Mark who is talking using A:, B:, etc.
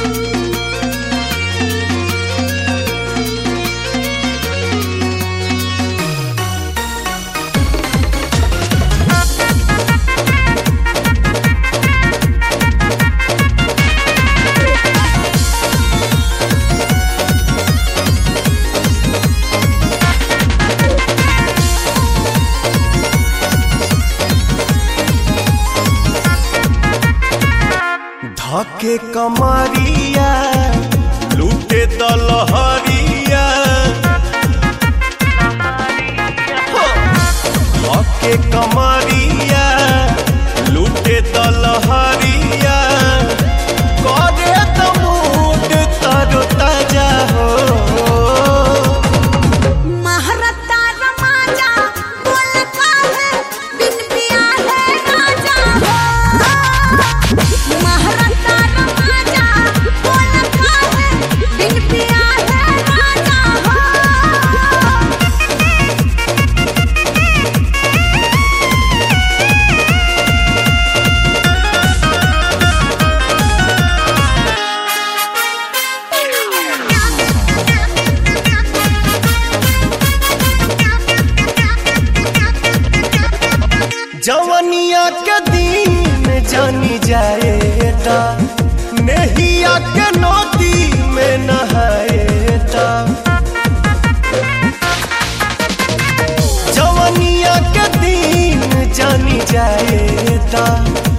A: धके कमरिया लूटे दलहरिया धके कमरिया लूटे दलहरिया करे त मूड तरो ताजा हो
B: महारता रमाजा बोल काहे बिन पिया है राजा हो महारता रमाजा बोल काहे बिन पिया है राजा हो
A: जवनिया के दिन जानी जाएता नेहिया के नदी में नहाएता जवनिया के दिन जानी जाएता